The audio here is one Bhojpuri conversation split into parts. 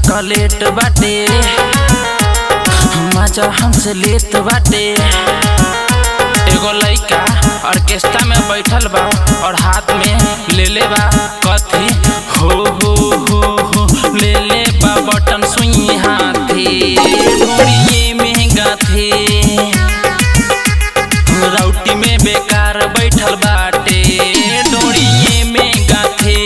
चॉकलेट बाटे मजा हमसे लेत बाटे एगो लइका ऑर्केस्ट्रा में बैठल बा और हाथ में ले ले बा कथी हो हो हो हो ले ले बा बटन सुई हाथे ढोड़िए में गाथे राउटी में बेकार बैठल बाटे डोरिए में गाथे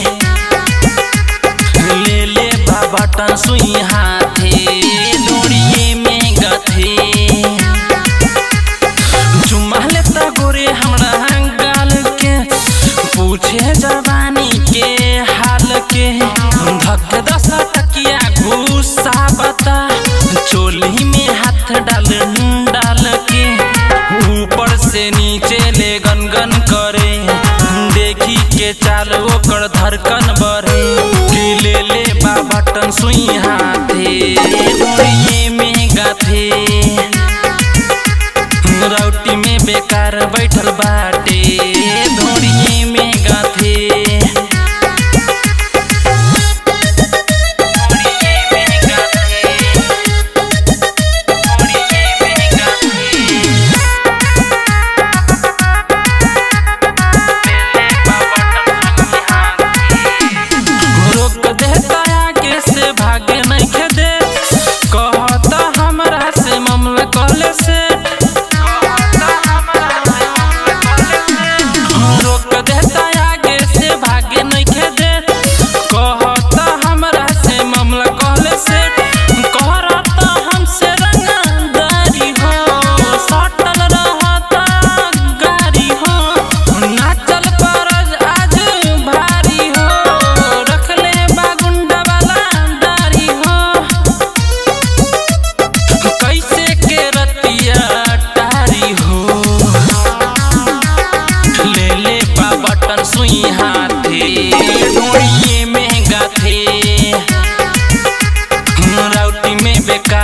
ले ले बा बटन सुई हाथे डोरिए में गाथे चुम्मा लेता गोरे हमरा गाल के पूछे जवानी के हाल के धक दस टकिया घुसा बता चोली में हाथ डाल डाल के ऊपर से नीचे ले गनगन करे देखी के चाल ओकर धड़कन बढ़े कि ले ले बा बटन सुई हाथे डोरिए में गाथे राउटी में बेकार बैठल बाटे धोड़िए में गाथे धोड़िए में गाथे, धोड़िए में गाथे। रोक देता आगे से भागे नहीं दे कहता हमरा से मामला कहले से रोक देता आगे से भागे नहीं दे कहता हमरा से मामला कहले से कहता हमसे रंगदारी हो सटल रहता गारी हो नाचल परज आज भारी हो रखले बागुंडा वाला दारी हो कैसे के रतिया टारी हो ले ले बा बटन सुई हाथे ढोड़िए में गाथे राउटी में बेकार